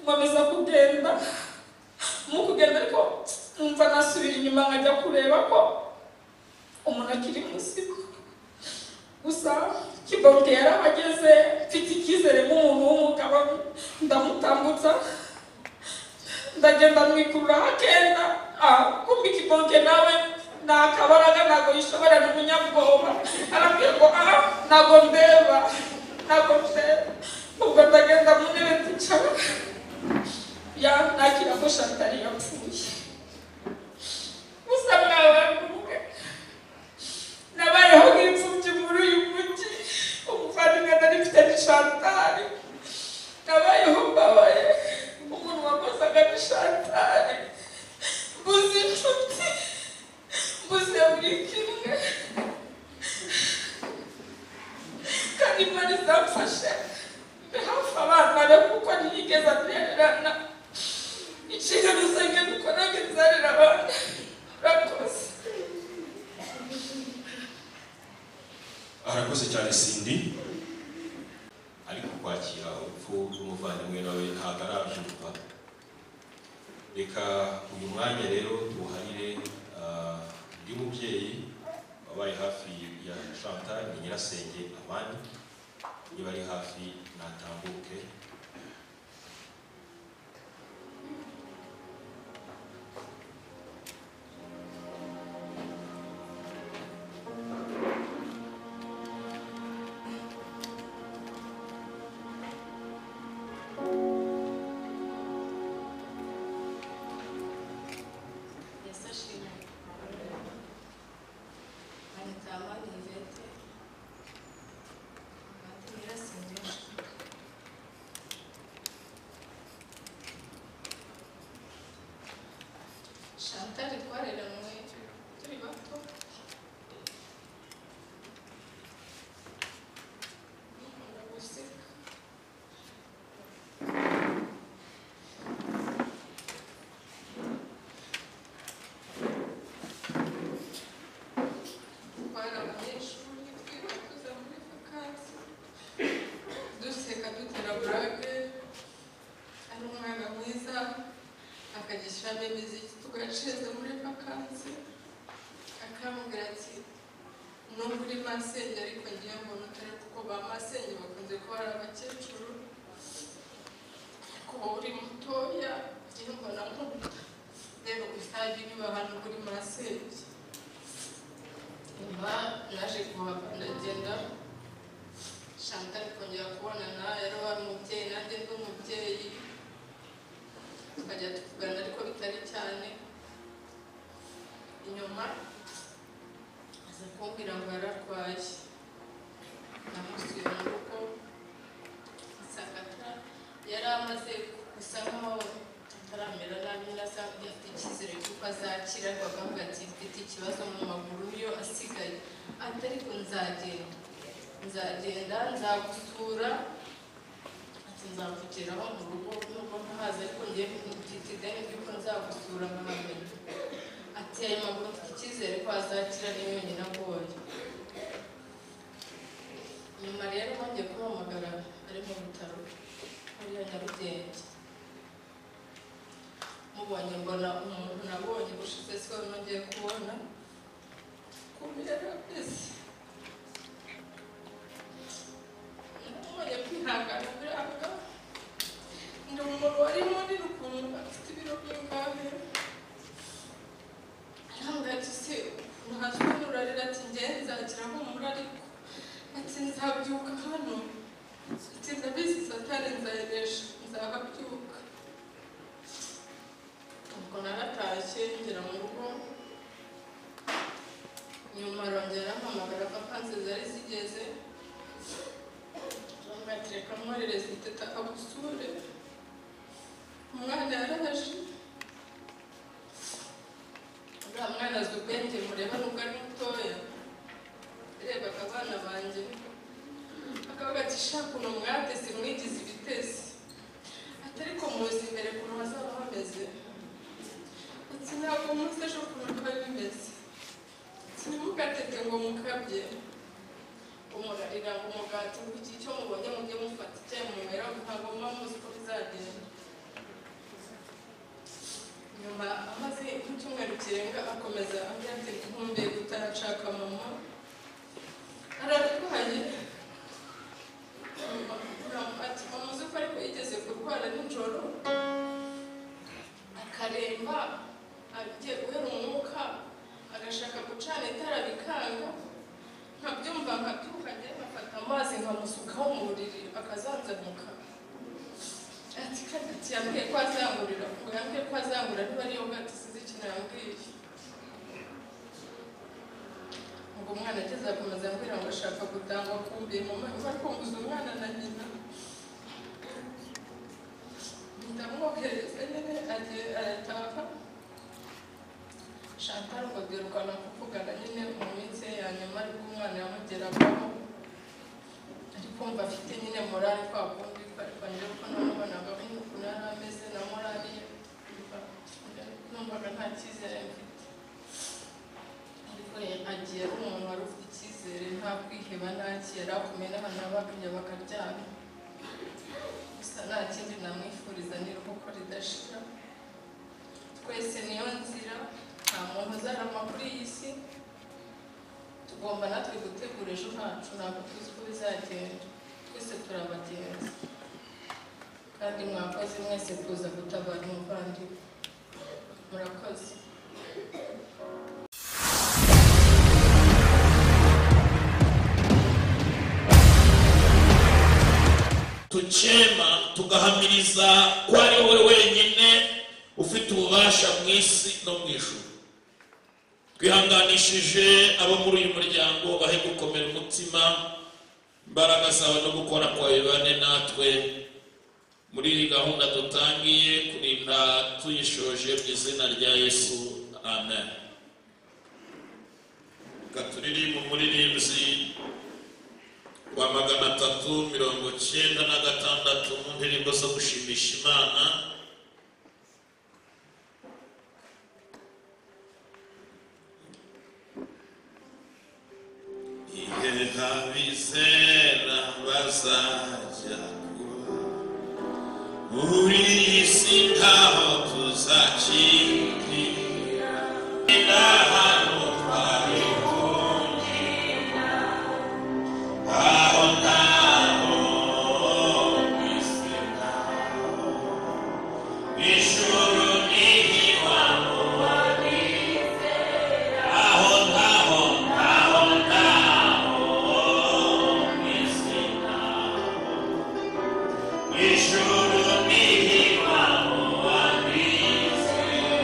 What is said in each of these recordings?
nkomeza kugenda mu kugenda ariko numva nasubira inyuma nkajya kureba ko umuntu akiri muzima gusa kibote yarahageze mfite icyizere nk'umuntu w'umugabo ndamutambutsa ndagenda mwikururaho akenda kumbi kibote nawe nta kabaraga ntabwo yishobora ni umunyabwoba arambwira ngo aha ntabwo mbeba ntabwo mbeba ubwo ndagenda mu ntebe ndicara ya nakira ko shantari yapfuye gusa mwawe mvuge nabayeho nk'imfubyi muri uyu mujyi umuvandimwe nari mfite ni shantari nabayeho mbabaye umuntu wakozaga ni shantari mbuze inshuti mbuze buri kimwe kandi imana izamfashe mbe hafi abana be kuko ntiyigeze atererana inshingano zanjye nuko nanjye nzarera abana murakoze arakoze cyane sindi ariko kwakira urupfu rw'umuvandimwe nawe ntabwo arabyumva reka uyu mwanya rero tuwuharire ah, undi mubyeyi wabaye hafi ya Chantal ni nyirasenge abandi niba ari hafi natambuke Yesu ashimwe. Manitama ni Yvette. Bahati Nyirasengesho. Chantal twareranywe turi bato. Dukunda guseka. twari abanyeshuri twiga kuza muri vakansi duseka dutera burake ari umwana mwiza akagishyiramo imiziki tugaceza muri vakansi akambwira ati nubwo uri masenge ariko ngiye mbona utari kuko ba masenge bakunze kuba ari abakecuru ariko wowe uri mutoya ngiye mbona nk'ubu rero gusa niba hano kuri masenge nyuma naje kuhava ndagenda shantari kongera kubonana yari wa mubyeyi nanjye ndi umubyeyi tukajya tuvugana ariko bitari cyane inyuma aza kumbwira ngo yararwaye namusuye mu rugo nsanga yari amaze gusa nkaho ataramera nabi nasanga afite icyizere cy'uko azakira bakavuga ati mfite ikibazo mu maguru yo asigaye ati ariko nzagenda nzagenda nzagusura ati nzamvugiraho mu rugo nubwo ntahazi ariko ngiye mfite ideni ry'uko nzagusura nkamenya ati ayo maguru mfite icyizere ko azakira ni yonyine agoye nyuma rero bongeye kumuhamagara ari mu bitaro hariya nyarugenge mubonye mbona umuntu nabonye bushize siko nongeye kubona kumira kabisi namubonye kwihangana biranga ndi umuntu wari munini ukuntu afite ibiro by'ingahe arambwira ati se ukuntu haje kumurarira ati ngenzi nzakira humura ariko ati nzabyuka hano ati ndabizi satani nzayeresha nzahabyuka ubwo naratashye ngera mu rugo nyuma arongera ampamagara vakansi zari zigeze arambatireka mwoherereza iteta agusure umwana yaraje uriya mwana azi ubwenge mureba nubwo ari mutoya yarebaga abana banjye akavuga ati shaka uno mwateze mwigize ibitesi ati ariko muzi imbere ukuntu hazaba hameze ati ntabwo muzi ejo ukuntu biba bimeze ati ntimugateke ngo mukabye umurarira ngo umugati ngo iki icyo mubonye mujye mufata icyayi munywera ntabwo muba muzi uko bizagenda kurwara nijoro akaremba agiye guhera umwuka agashaka gucana itara bikanga nkabyumva nkatuka njye nkafata amazi nkamusukaho mu buriri akazanzamuka ati kadati yambwiye ko azangurira ngo yambwiye ko azangura niba ariyo bwato sinzi ikintu yambwiye ubwo umwana ageze akomeza ambwira ngo ashaka gutangwa kumbi mama mama kumbuza umwana na nyina ndamwohereza nyine agiye arataha Chantal ngo duherukana kuvugana nyine mu minsi ye ya nyuma ariko umwana yamugeragaho ariko mba afite nyine morale kwa kundi ariko njyewe ko namubonaga nk'ukuntu yari ameze na morale ye mba- numvaga nta cyizere mfite ariko ye- agiye ari umuntu wari ufite icyizere nta kwiheba nta kera akomeye n'abantu bakajya bakaryama gusa nta kindi namwifuriza ni iruhuko ridashira twese niyo nzira nta muntu uzarama kuri iyi si tugomba natwe gutegura ejo hacu ntabwo tuzi uko bizagenda twese turi abagenzi kandi mwakoze mwese kuza gutabara umuvandimwe murakoze tukema tugahamiriza ko ari wowe wenyine ufite ububasha mu isi no mu ijuru twihanganishije abo muri uyu muryango bahe gukomera umutima imbaraga zawe no gukora kwawe bane natwe muri iyi gahunda dutangiye kurinda tuyishoje mu izina rya yesu amen reka turirimbe umuririmbyi wa magana atatu mirongo cyenda na gatandatu mu ndirimbo zo gushimisha imana ihe abizera bazajya kuba muri iyi si ntaho tuzakirira hano twari aho ntaho ku isi ntaho ijuru ni iwabo wabizera aho ntaho ntaho ntaho ku isi ntaho ijuru ni iwabo wabizera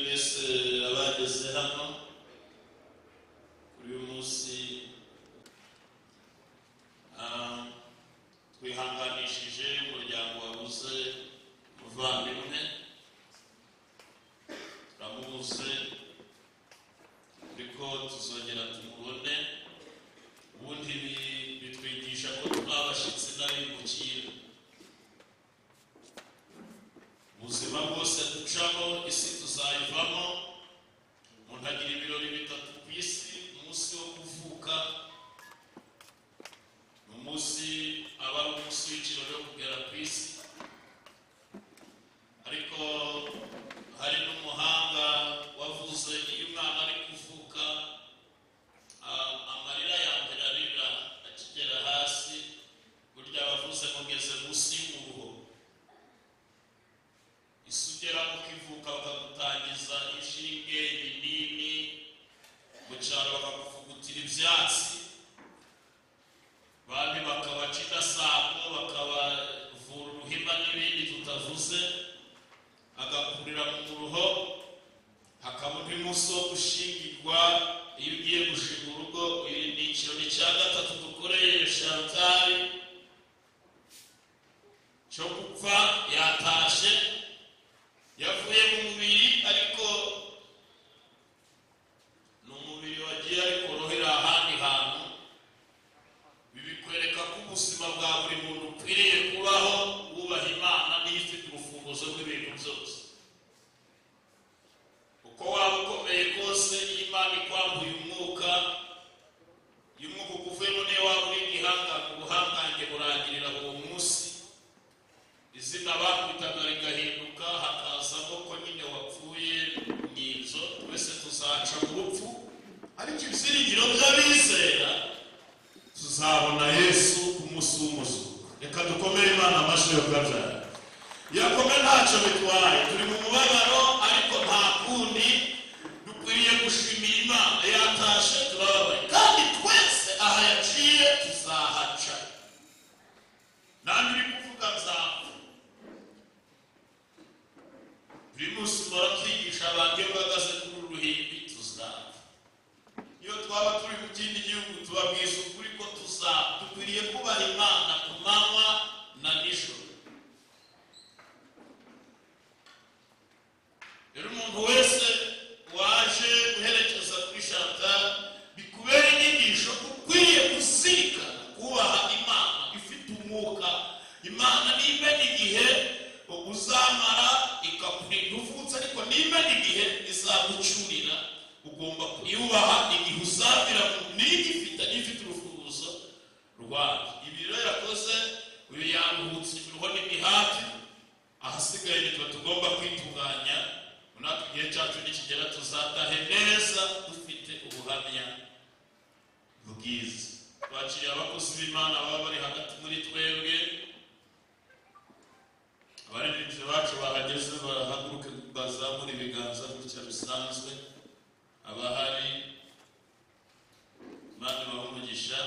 byageze hano kuri uyu munsi ah, twihanganishije umuryango wabuze umuvandimwe turamubuze ariko tuzongera tumubone ubundi bi- bitwigisha ko twabashyitsi n'abimukira ubuzima bwose ducamo isi tuzayivamo umuntu agira ibirori bitatu ku isi umunsi wo kuvuka ni umunsi aba ari umunsi w'ikirori wo kugera ku isi ariko hari n'umuhanga wavuze iyo umwana ari kuvuka ah, amarira ya mbere arira akigera hasi burya wavuze ngo ngeze munsi y'umuruho isugera ukivuka bakagutangiza inshinge ibinini mu cyaro bakakuvugutira ibyatsi bandi bakabaca indasambo bakabavura uruhima n'ibindi tutavuze agakurira mu ruho hakaba undi munsi wo gushingirwa iyo ugiye gushinga urugo iri ni ikirori cya gatatu dukoreye shantari cyo gupfa yatashe yavuye mu mubiri ariko ni umubiri wagiye ariko rohera ahandi hantu bibikwereka ko ubuzima bwa buri muntu ukwiriye kubaho wubaha imana niyo ifite urufunguzo rw'ibintu byose uko waba ukomeye kose iyo imana ikwambuye umwuka iyo umwuka ukuvuyemo niyo waba uri igihangange ubuhangange burangirira uwo munsi izina bakubitaga rigahinduka hakazamo ko nyine wapfuye ni inzo twese tuzaca mu rupfu ariko ibyiringiro by'abizera tuzabona yesu ku munsi w'umuzuko reka dukomere imana amashyi yo kabyaye yakome ntacyo bitwaye turi mu mubabaro ariko nta kundi dukwiriye gushimira imana yatashe turababaye kandi twese aha yaciye tuzahaca nanjye uri kuvuga nzamu buri munsi umara twigisha abantu iyo bahagaze kuri uru ruhimbi tuzapfa iyo twaba turi mu kindi gihugu tubabwiza ukuri ko tuzapfa dukwiriye kubaha imana ku manywa na nijoro rero umuntu wese waje guherekeza kuri shantal bikubera inyigisho ko ukwiye kuzirikana kubaha imana ifite umwuka imana nimena igihe uzamara ikakurinda uvutse ariko nimena igihe izagucurira ugomba kuyubaha igihe uzamira mu nigifite n'ifite urufunguzo rwayo ibi rero yakoze uyu yaruhutse imiruho n'imihati ahasigaye nitwe tugomba kwitunganya muri ako gihe cyacu nikigera tuzatahe neza dufite ubuhamya bwiza twakiriye abakozi b'imana baba bari hagati muri twebwe abaririmbyi bacu bahageze barahaguruke bazamura ibiganza gutya bisanzwe abahari imana ibahe umugisha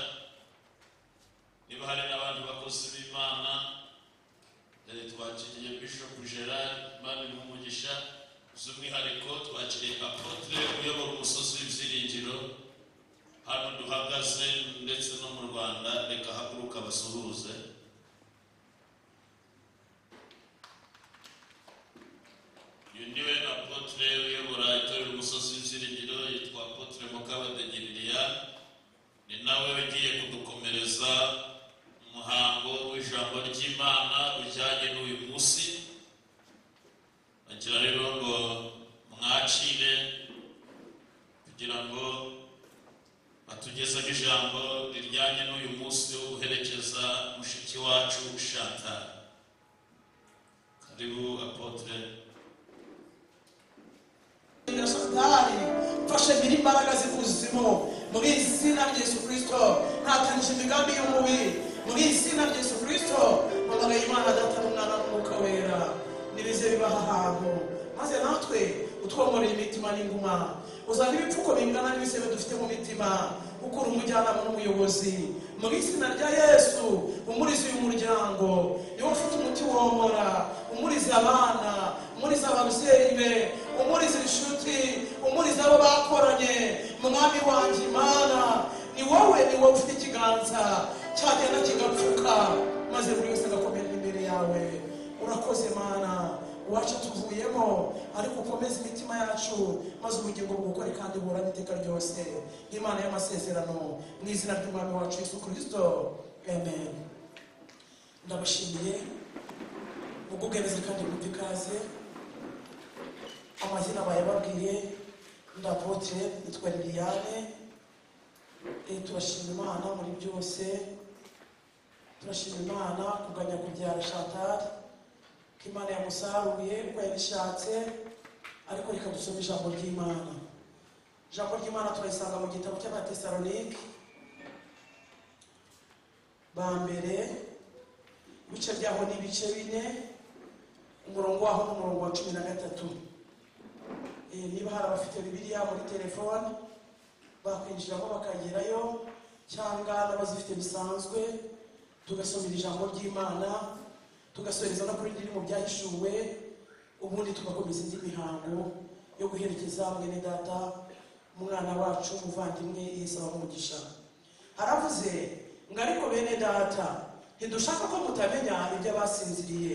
niba hari n'abandi bakozi b'imana Eh, twakiriye bishop gerard mani n'umugisha by'umwihariko twakiriye apotre uyobora umusozi w'ibyiringiro hano duhagaze ndetse no mu rwanda reka haguruka basuhuze uyu niwe apotre uyobora itorero umusozi w'ibyiringiro yitwa apotre mukabadege liliane ni nawe ugiye kudukomereza umuhango w'ijambo ry'imana ujyanye n'uyu munsi agira rero ngo mwakire kugira ngo batugezeho ijambo rijyanye n'uyu munsi wo guherekeza mushiki wacu ushata karibu apotre Shandari, fashe biri imbaraga z'ikuzimu muri izina rya Yesu Kristo ntatangisha imigambi y'umubi muri izina rya Yesu Kristo mbaraga y'Imana data n'umwana n'umwuka wera nibize bibaha ahantu maze natwe utwomoreye imitima n'inguma uzana ibipfuko bingana n'ibisebe dufite mu mitima ukura umujyanama n'umuyobozi mu izina rya yesu umurizi uyu muryango niwe ufite umuti womora umuriza abana umuriza ababyeyi be umuriza inshuti umuriza abo icyenda kigapfuka maze buri wese agakomera imbere yawe urakoze mana iwacu tuvuyemo ariko ukomeze imitima yacu maze ubugingo bugukore kandi buhorane iteka ryose nk'imana y'amasezerano mu izina ry'umwami wacu yesu kirisito amen ndabashimiye mugubwemeze kandi mwumve ikaze amazina bayababwiye ndapotre yitwa liliane Eh, turashima imana muri byose turashima imana kuganya kubyara shatari ko imana yamusaruye uko yabishatse ariko reka dusome ijambo ry'imana ijambo ry'imana turayisanga mu gitabo cy'abatesalonike ba mbere ibice byaho ni ibice bine umurongo waho ni umurongo wa cumi na gatatu Eh, niba hari abafite bibiliya muri telefone bakwinjiramo bakagerayo cyangwa n'abazifite bisanzwe tugasomera ijambo ry'imana tugasoreza no kuri riri mu byahishuwe ubundi tugakomeza indi mihango yo guherekeza mwene data umwana wacu umuvandimwe yisaba umugisha aravuze ngo ariko bene data ntidushaka ko mutamenya ibyo abasinziriye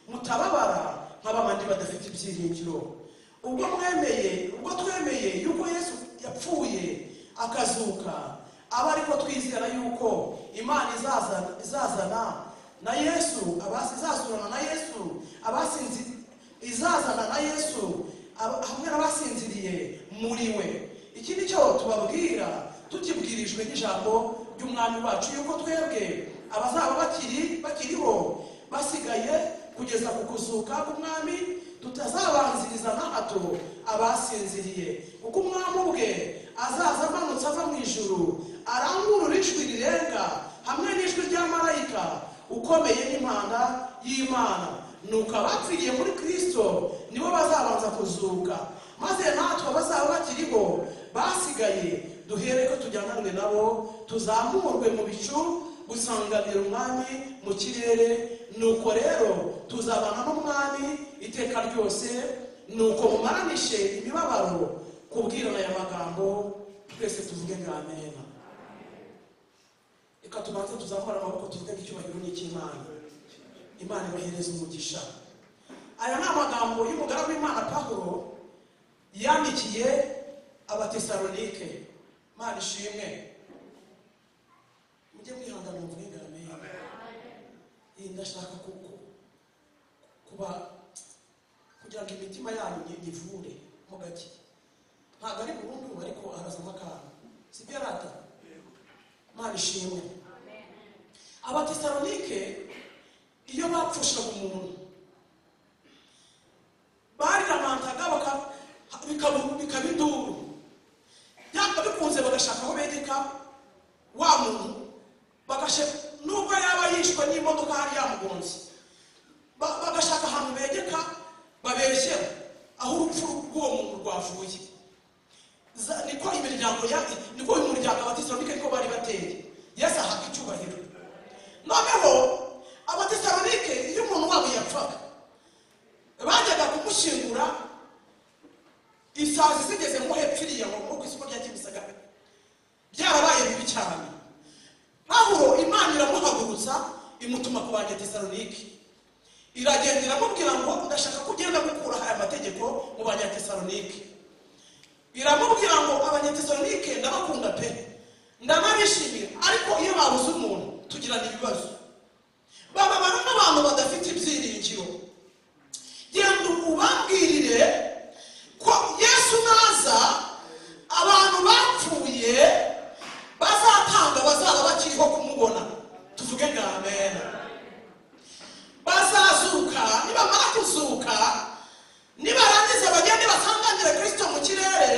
mutababara nk'abandi badafite ibyiringiro ubwo mwemeye ubwo twemeye yuko yesu yapfuye akazuka aba ariko twizera yuko imana izazana izazana na yesu abasi- izazurana na yesu abasinzi izazana na yesu aba- hamwe n'abasinziriye muri we iki ni cyo tubabwira tukibwirijwe n'ijambo ry'umwami wacu yuko twebwe abazaba bakiri bakiriho basigaye kugeza ku kuzuka k'umwami tutazabanziriza na hato abasinziriye kuko umwami ubwe azaza amanutse ava mu ijuru arangurura ijwi rirenga hamwe n'ijwi rya marayika ukomeye n'impanda y'imana nuko abapfiriye muri kristo nibo bazabanza kuzuka maze natwe bazaba bakiriho basigaye duhere ko tujyananwe nabo tuzamurwe mu bicu gusanganira umwami mu kirere nuko rero tuzabana n'umwami iteka ryose nuko mumaranishe imibabaro kubwirana aya magambo twese tuvuge ngo amena reka tubanze tuzamura amaboko tuvuge ngo icyubahiro ni icy'imana imana ibahereza umugisha aya ni amagambo y'umugaragu w'imana pahuro yandikiye abatesalonike imana ishimwe mujye mwihangana mu bwigane iyi ndashaka ku- ku- kuba kugira ngo imitima yanyu nyi- nyivure mo gake ntabwo ari burundu ariko harazamo akantu sibyo yari atatu imana ishimwe abatesalonike iyo bapfushaga umuntu bariramantaga baka- bikaba bikaba induru byanga bikunze bagashaka aho begeka wa muntu bagashe nubwo yaba yishwe n'imodoka hari yamugonze ba- bagashaka ahantu begeka babeshyera aho urupfu rw'uwo muntu rwavuye Za- niko imiryango ya niko uyu muryango abatesalonike niko bari bateye yesu ahabwa icyubahiro noneho abatesalonike iyo umuntu wabo yapfaga bajyaga kumushyingura isazi zigeze ngo hepfiriye ngo ngo ku isoko rya kimisagara byarabaye bibi cyane pawulo imana iramuhagurutsa imutuma ku banyatesalonike iragenda iramubwira ngo ndashaka ko ugenda gukuraho aya mategeko mu banyatesalonike iramubwira ngo abanyatesalonike ndabakunda pe ndanabishimira ariko iyo babuze umuntu tugirana ibibazo bababara n'abantu badafite ibyiringiro genda ubabwirire ko yesu naza abantu bapfuye bazatanga bazaba bakiriho kumubona tuvuge ngo amena bazazuka nibamara kuzuka nibarangiza bagende basangangire kristo mu kirere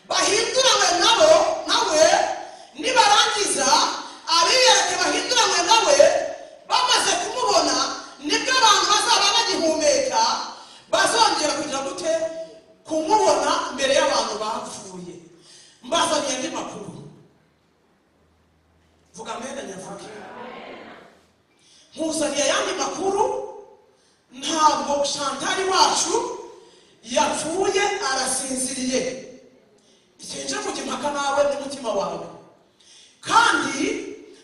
bahinduranywe nabo nawe nibarangiza abiyereke bahinduranywe nawe bamaze kumubona nibwo abantu bazaba bagihumeka bazongera kugira gute kumubona mbere y'abantu bapfuye mbazaniye andi makuru vuga amena nyavuge nkuzaniye ayandi makuru ntabwo shantari wacu yapfuye arasinziriye sinje kujya impaka nawe n'umutima wawe kandi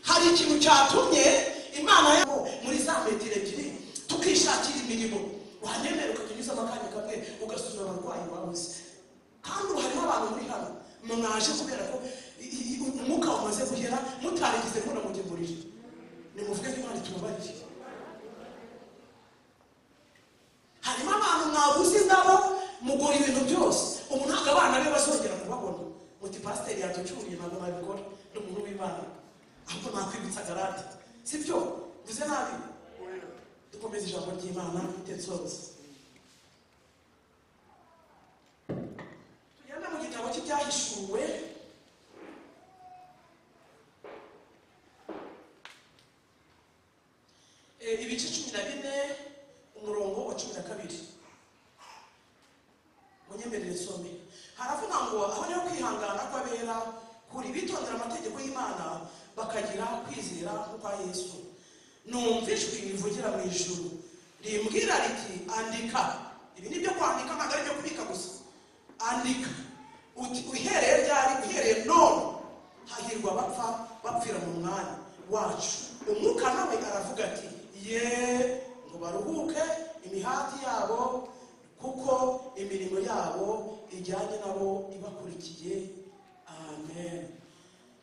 hari ikintu cyatumye ahanyemerera ukakanyuzamo akanya kamwe ugasuzuma abarwayi babuze kandi ubu harimo abantu muri hano mwaje kubera ko i- i- umwuka wamaze guhera mutarigeze mubona ngo ngemurire nimuvuge ko imana itubabariye harimo abantu mwabuze indabo mugura ibintu byose ubu ntabwo abana be bazongera kubabona muti pasiteri yaducuriye ntabwo nabikora ni umuntu w'imana ahubwo nakwibutsa garade si byo mvuze nabi dukomeze ijambo ry'imana itesoza tugenda mu gitabo cy'ibyahishuwe Eh, ibice cumi na bine umurongo wa cumi na kabiri munyemerere nsome haravuga ngo aho niho kwihangana kw'abera kuri bitondera amategeko y'imana bakagira kwizera kwa yesu numva ijwi rivugira mu ijuru rimbwira riti andika ibi ni byo kwandika ntabwo ari ibyo kubika gusa andika uti uhereye ryari uhereye none hahirwa abapfa bapfira mu mwanya wacu umwuka nawe aravuga ati ye ngo baruhuke imihati yabo kuko imirimo yabo ijyanye nabo ibakurikiye amen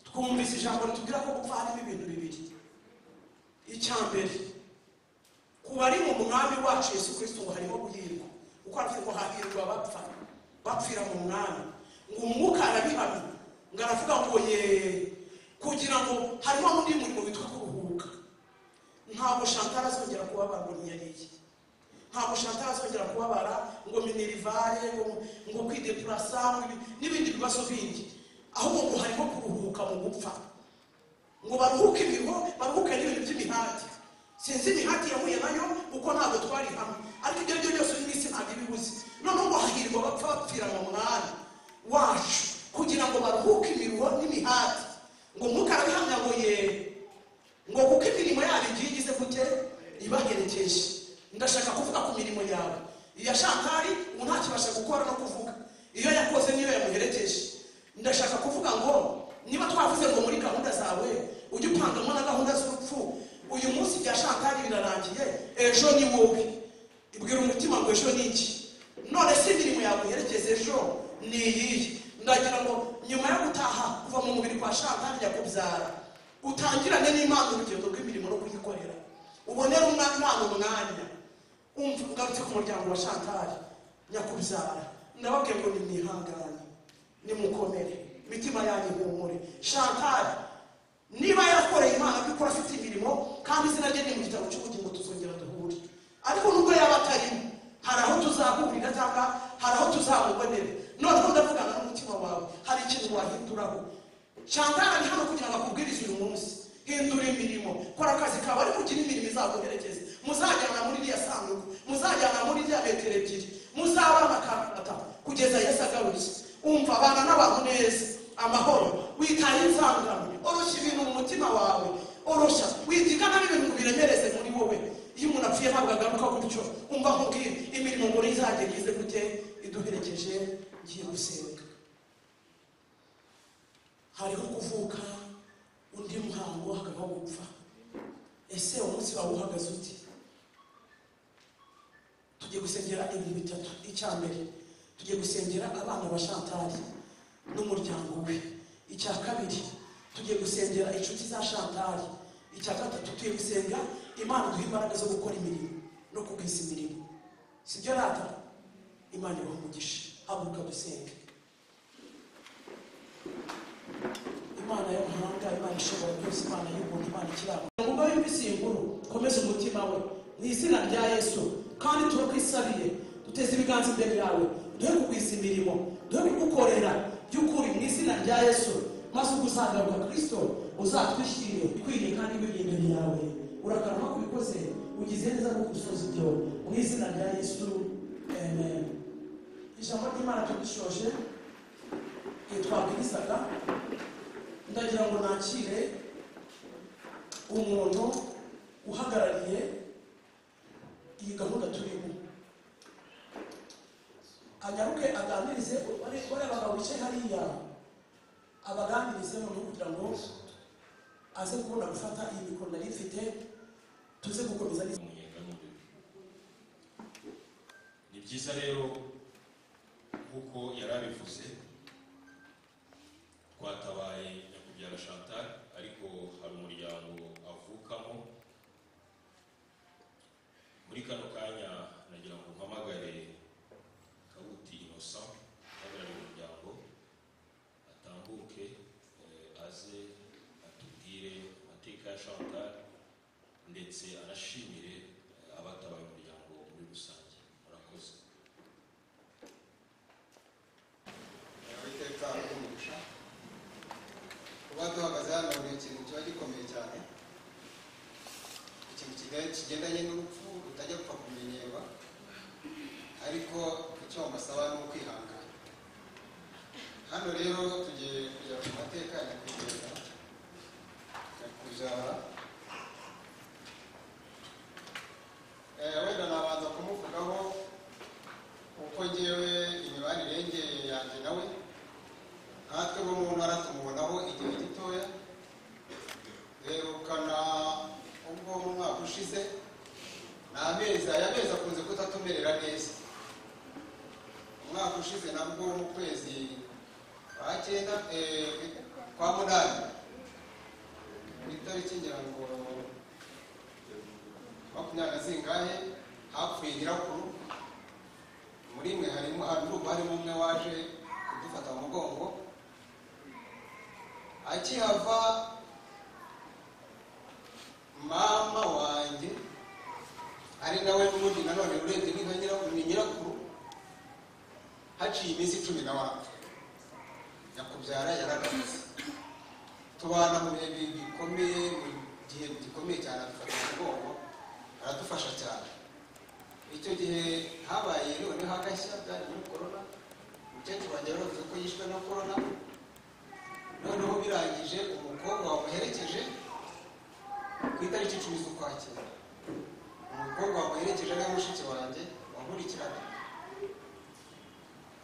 twumvise ijambo ritubwira ko gupfa harimo ibintu bibiri icya mbere ku bari mu mwami wacu yesu kirisito ngo harimo guhirwa kuko aravuze ngo hahirwa abapfa bapfira mu mwami ngo umwuka arabihamya ngo aravuga ngo ye kugira ngo harimo undi murimo witwa kuruhuka ntabwo shantara azongera kubabara ngo ntiyariye ntabwo shantara azongera kubabara ngo minerivare ngo, ngo kwidepurasa ngo ibi- n'ibindi bibazo bindi ahubwo ngo harimo kuruhuka mu gupfa ngo baruhuke imiho baruhuke n'ibintu by'imihati sinzi imihati yahuye nayo kuko ntabwo twari hamwe ariko ibyo ari byo byose uyu minsi ntabwo ibibuze noneho ngo hahirwa bapfa bapfira mu mwanya wacu kugira ngo baruhuke imiruho n'imihati ngo umwuka arabihamya ngo ye ngo kuko imirimo yabo igiye igize gute ibaherekeje ndashaka kuvuga ku mirimo yawe iya shantari ubu ntakibasha gukora no kuvuga iyo yakoze niyo yamuherekeje ndashaka kuvuga ngo niba twavuze ngo muri gahunda zawe ujye upangamo na gahunda z'urupfu uyu munsi bya shantari birarangiye ejo ni wowe ibwira umutima ngo ejo ni iki none se imirimo yawe uherekeza ejo ni iyihe ndagira ngo nyuma yo gutaha kuva mu mubiri kwa shantari yakubyara utangirane n'imana urugendo rw'imirimo no kuyikorera ubonere umwana umwana umwanya umva ugarutse ku muryango wa shantari nyakubyara ndababwiye ngo nimwihangane nimukomere imitima yanyu ihumure shantari niba yarakoreye imana kuko afite imirimo kandi izina rye ni mu gitabo cy'ubugingo tuzongera duhure ariko nubwo yaba atarimo hari aho tuzahurira cyangwa hari aho tuzamubonera noneho ndavugana n'umutima wawe hari ikintu wahinduraho shantara ni hano kugira ngo akubwirize uyu munsi hindura imirimo kora akazi kawe ariko ugire imirimo izaguherekeza muzajyana muri iriya sanduku muzajyana muri iriya metero ebyiri muzabana akabata kugeza yesu agarutse umva abana n'abantu neza amahoro witaye inzangano oroshya ibintu mu mutima wawe oroshya witigana n'ibintu ngo biremereze muri wowe iyo umuntu apfuye ntabwo agaruka gutyo umva nkubwire imirimo muri izajya igize gute iduherekeje ngiye gusenga hariho kuvuka undi muhango hakabaho gupfa ese umunsi wawe uhagaze uti tugiye gusengera ibintu bitatu icya mbere tugiye gusengera abana ba shantari n'umuryango we icya kabiri tugiye gusengera inshuti za shantari icya gatatu tugiye gusenga imana duha imbaraga zo gukora imirimo no kugwiza imirimo sibyo rata imana ibaha umugisha haguruka dusenge imana y'amahanga imana ishobora byose imana y'ubuntu imana ikiranga umugore w'iminsi inkuru komeza umutima we mu izina rya yesu kandi turakwisabiye duteze ibiganza imbere yawe duhe kugwiza imirimo duhe kugukorera by'ukuri mu izina rya yesu maze ubwo uzagaruka kristo uzatwishyire ikwiye kandi wiri imbere yawe urakarama ku bikoze ugize neza nko gusoza ibyo mu izina rya yesu amen ijambo ry'imana tugishoje igihe twabwirizaga ndagira ngo nakire umuntu uhagarariye iyi gahunda turimo anyaruke aganirize bariya bagabo bicaye hariya abaganirize noneho kugira ngo aze kubona gufata iyi mikoro nari mfite tuze gukomeza umunyenga n'umubiri byiza rero nk'uko yari abivuze twatabaye nyakubyaga chantal ariko hari umuryango avukamo muri kano kanya nagira ngo mpamagare kabuti innocent uhagarariye umuryango atambuke eh, aze atubwire amateka ya chantal ndetse anashimire eh, abatabaye umuryango muri rusange murakoze iteka umugisha kuba duhagaze hano ni ikintu kiba gikomeye cyane ikintu kiga- kigendanye n'urupfu rutajya gupfa kumenyerwa ariko icyo bamusaba ni ukwihangana hano rero tugiye kujya ku mateka ya nyakwigendera nyakujara Eh, wenda nabanza kumuvugaho uko ngewe imibanire ye yanjye nawe natwe bo mu ntara tumubonaho igihe gitoya duherukana ubwo mu mwaka ushize ni amezi aya mezi akunze kutatumerera neza umwaka ushize nabwo mu kwezi kwa cyenda eh, kwa munani ku itariki ngira ngo makumyabiri na zingahe hapfuye nyirakuru muri mwe harimo hari urugo harimo umwe waje kudufata mu mugongo akihava mama wanjye ari nawe n'ubundi nanone urebye ni nka nyirakuru ni nyirakuru haciye iminsi icumi na wacu nyakubyara yaragarutse tubana mu bihe bi- bikomeye mu gihe gikomeye cyane adufata mu mugongo aradufasha cyane icyo gihe habaye noneho agashya bwari muri korona umukecuru wanjye yaravuze ko yishwe na korona noneho birangije umukobwa wamuherekeje ku itariki icumi z'ukwakira umukobwa wamuherekeje ari we mushiki wanjye wankurikiraga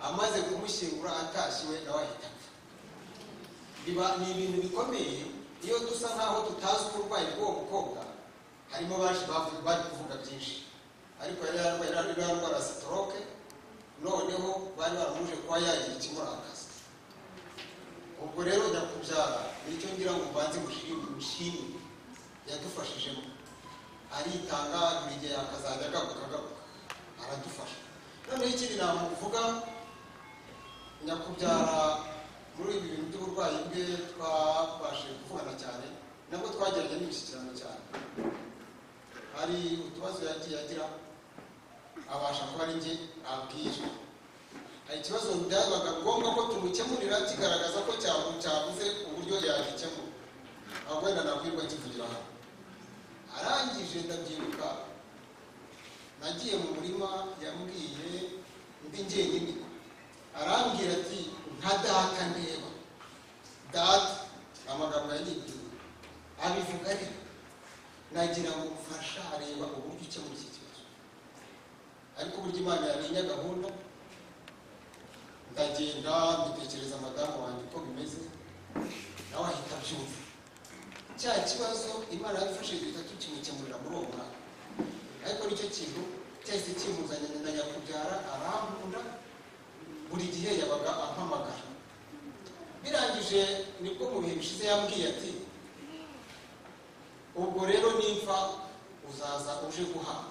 amaze kumushyingura atashye we nawe ahita apfa biba ni ibintu bikomeye iyo dusa nk'aho tutazi uburwayi bw'uwo mukobwa harimo baje bavuga- bari kuvuga byinshi ariko yari yarwaye yari yarwara sitoroke noneho bari baramuje kuba yagira ikimurakaza ubwo rero nyakubyara nicyo ngira ngo mbanze mushimire mushimire yadufashijemo aritanga buri gihe akazajya agaruka agaruka aradufasha noneho ikindi namuvuga nyakubyara muri ibi bintu by'uburwayi bwe twabashije kuvugana cyane nabwo twagiranye n'imishyikirano cyane hari utubazo yagiye agira abasha kuba ari njye abwira hari ikibazo byabaga ngombwa ko tumukemurira kigaragaza ko cyavu cyavuze uburyo yagikemura aho wenda nakwirwa kivugira hano arangije ndabyibuka nagiye mu murima yambwiye ndi njyenyine arambwira ati nka data ndeba data ni amagambo yanyibwiye abivuga ariko nagira ngo mfasha areba uburyo ukemura iki kibazo ariko uburyo imana yamenye gahunda ndagenda mbitekereza madamu wanjye uko bimeze nawe ahita abyumva cya kibazo imana yadufashe guhita tukimukemurira muri uwo mwaka ariko nicyo kintu cyahise kimuzanye na nyakubyara arankunda buri gihe yabaga ampamagara birangije nibwo mu bihe bishize yambwiye ati ubwo rero nimfa uzaza uje guhaha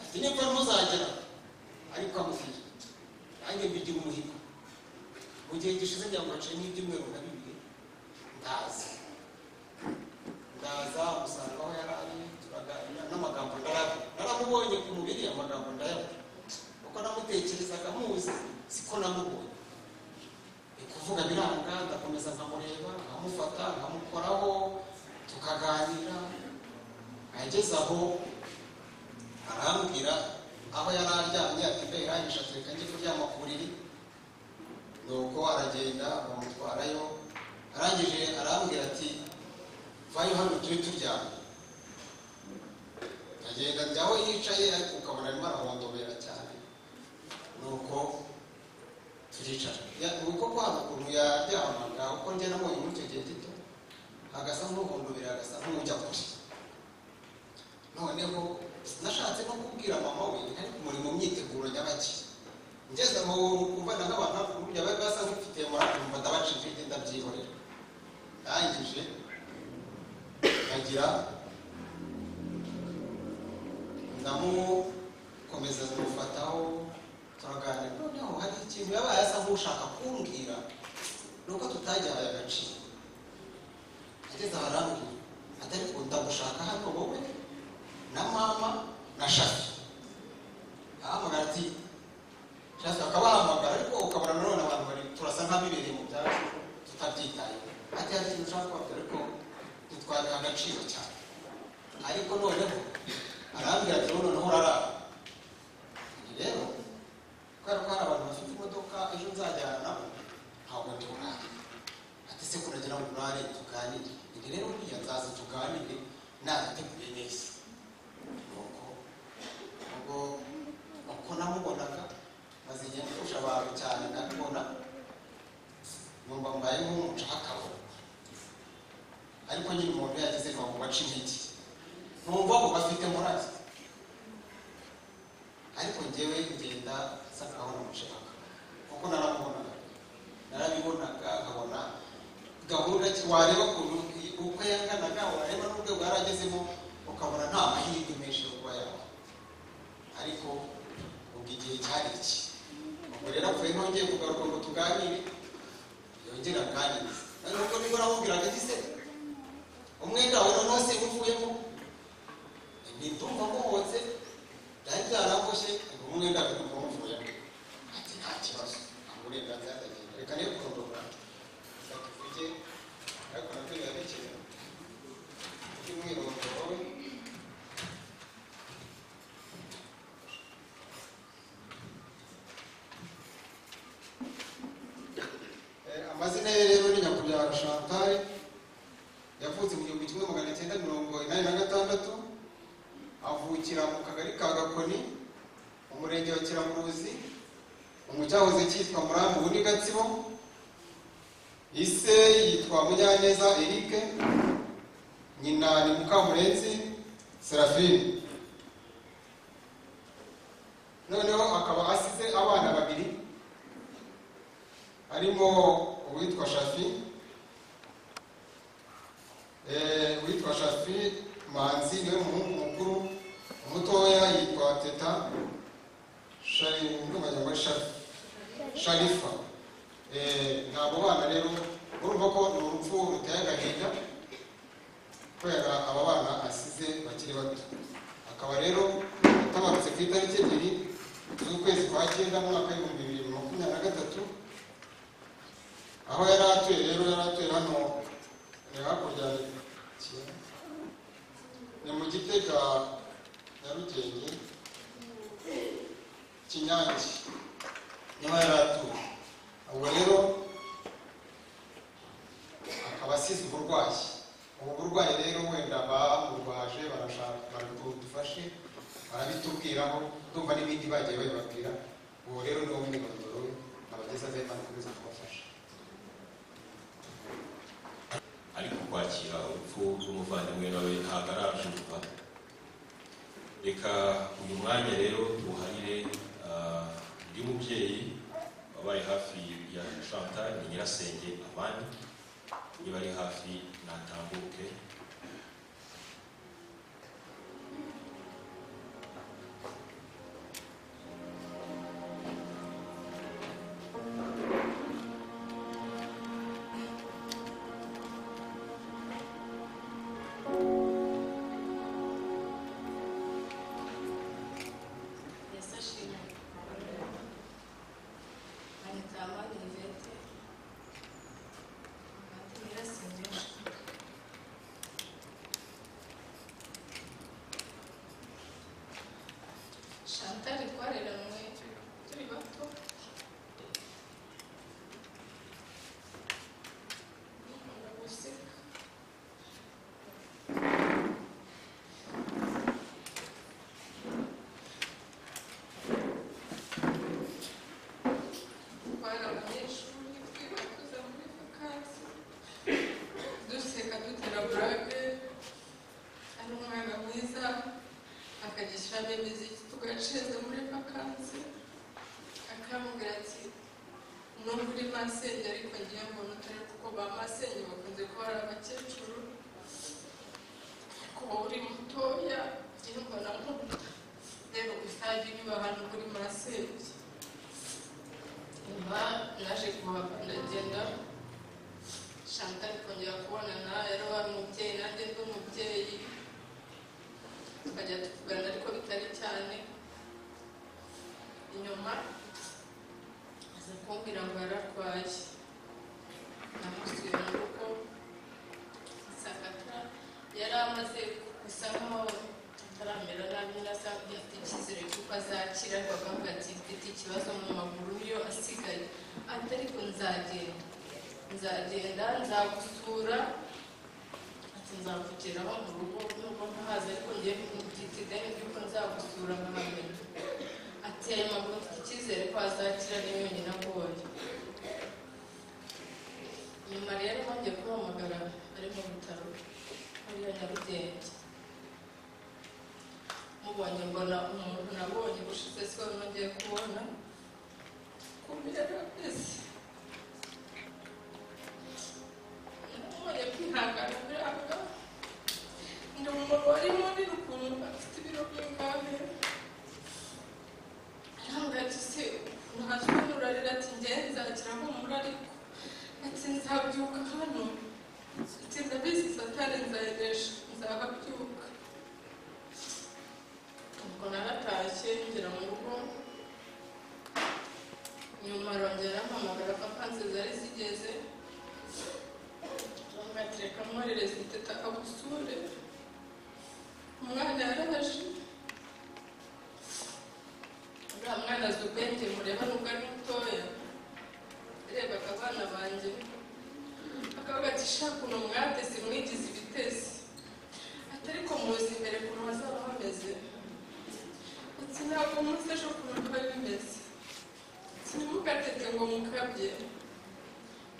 ati nimba ntuzagera ariko amubwira nanjye mbigira umuhigo mu gihe gishize ngira ngo haciye nk'ibyumweru na bibiri ndaza ndaza umusanga aho yari ari turaganira n'amagambo ndaravuga naramubonye ku mubiri amagambo ndayavuga kuko namutekerezaga muzi siko namubonye ni kuvuga biranga ndakomeza nkamureba nkamufata nkamukoraho tukaganira ageze aho arambwira aho yari aryamye ati mbe irangije ati reka njye kuryama ku buriri nuko aragenda bamutwarayo arangije arambwira ati vayo hano turi turyamye agenda njya aho yicaye ariko ukabona arimo arahondobera cyane nuko turicara Ya- uko kwa ukuntu yaryamaga uko njye namubonye muri icyo gihe gito agasa nk'uhondobera agasa nk'ujya kure noneho sinashatse no kubwira mama we ariko muri mu myiteguro nyabakire ngeze mu kubana n'abantu hafi burya bari basa nk'ifite murakumva ndabacika ibyo ndabyihorera ndangije nkagira ndamukomeza kumufataho turaganira noneho hari ikintu yaba asa nk'ushaka kumbwira nuko tutagihaye agaciro ageze aho arambwira ati ariko ndagushaka hano wowe na mama na shafi ahamagara ati shafi akabahamagara ariko ukabona nanone abantu bari turasa nk'abibereye mu byacu tutabyitayeho ati hari ikintu ushaka kubabwira ariko ntitwabiha agaciro cyane ariko noneho arambwira ati wowe noneho urarara Ni rero kubera ko hari abantu bafite imodoka ejo nzajyana nabo ntabwo turara ati se kuragira ngo urare tuganire ni rero buriya nzaza tuganire narateguye neza nuko ubwo uko namubonaga maze igihe ndusha abantu cyane ndabibona numva mbaye nk'umucakabo ariko nyine umuntu yagize ngo bace intege numva ngo bafite murazi ariko njyewe ngenda nsa nkaho namushaka kuko naramubonaga narabibonaga nkabona gahunda ki- wareba ukuntu uko yanganaga wareba n'urwego yari agezemo ukabona nta mahirwe menshi yo kuba yabaho ariko ubwo igihe cyari iki ubwo rero apfuye nongeye kugaruka ngo tuganire yongere aganirize noneho ubwo niba uramubwiraga ati se umwenda wawe noneho se uvuyemo ntituma muhotse byari byaraboshye ngo umwenda we umuvuyemo ati nta kibazo ntabwo uburenganzira ndagenda reka niyo kurondora reka tuvuge ariko nabyo biba bikenewe by'umwirondoro we Eh, amazina ye rero ni nyakubahwa chantal yavutse mu gihumbi kimwe magana cyenda mirongo inani na gatandatu avukira mu kagari ka gakoni mu murenge wa kiramuruzi mu cyahoze cyitwa murambu ubu ni gatsibo ise yitwa munyaneza eric nyina ni mukamurenzi serafine noneho akaba asize abana babiri harimo uwitwa shafi Eh, uwitwa shafi manzi niwe muhungu mukuru umutoya yitwa teta ndumva shafi sharifa Eh, ntabwo bana rero urumva ko ni urupfu ruteye agahinda kubera aba bana asize bakiri bato akaba rero atabarutse ku itariki ebyiri z'ukwezi kwa cyenda mu mwaka w'ibihumbi bibiri na makumyabiri na gatatu aho yari atuye rero yari atuye hano ni hakurya ya Ki- ni mu gitega nyarugenge kinyange niho yari atuye ubwo rero akaba asize uburwayi ubu burwayi rero wenda bamurwaje barashaka barabwo dufashe barabitubwiraho ndumva n'ibindi bagiye babibabwira ubu rero ni wowe n'imyirondoro we abageze aze banakomeza kubafasha ariko kwakira urupfu rw'umuvandimwe nawe ntabwo arajurwa reka uyu mwanya rero tuwuharire ah, undi mubyeyi wabaye hafi ya chantal ni nyirasenge abandi niba ari hafi natambuke yasashije anita amani ivete ati nyirasenge muri masenge ariko ngiye mbona utari kuko ba masenge bakunze kuba ari abakecuru ariko wowe uri mutoya ngiye mbona nk'ubu rero gusa jya unyuba ahantu kuri masenge nyuma naje kuhava ndagenda shantari kongera kubona nawe yari wa mubyeyi nanjye ndi umubyeyi tukajya tuvugana ariko bitari cyane inyuma aza kumbwira ngo yararwaye namusuye mu rugo sakata yari amaze gusa nkaho ataramera nabi nasa afite icyizere cy'uko azakira bakavuga ati mfite ikibazo mu maguru yo asigaye ati ariko nzagenda nzagenda nzagusura ati nzakugeraho mu rugo nubwo ntahazi ariko ngiye byitideni by'uko nzagusura nkamenya ati aya maguru mfite icyizere ko azakira niyo nyina agoye nyuma rero bongeye kuhamagara ari mu bitaro hariya nyarugenge mubonye mbona umuntu nabonye ushize si wowe nongeye kubona kubera ese namubonye kwihangana biranga ndi umugabo wari munini ukuntu afite ibiro by'umwami yarahangayitse ukuntu haje kumurarira ati ngenza akira humura ariko ati nzabyuka hano ati ndabizi satani nzayeresha nzababyuka ubwo naratashye ngera mu rugo nyuma arongera ampamagara papa nze zari zigeze ngatereka mwoherereza iteta agusure umwana yaraje uriya mwana azi ubwenge mureba nubwo ari mutoya yarebaga abana banjye akavuga ati shaka uno mwateze mwigize ibitezi ati ariko muzi imbere ukuntu hazaba hameze ati ntabwo muzi ejo ukuntu biba bimeze ati ntimugateke ngo mukabye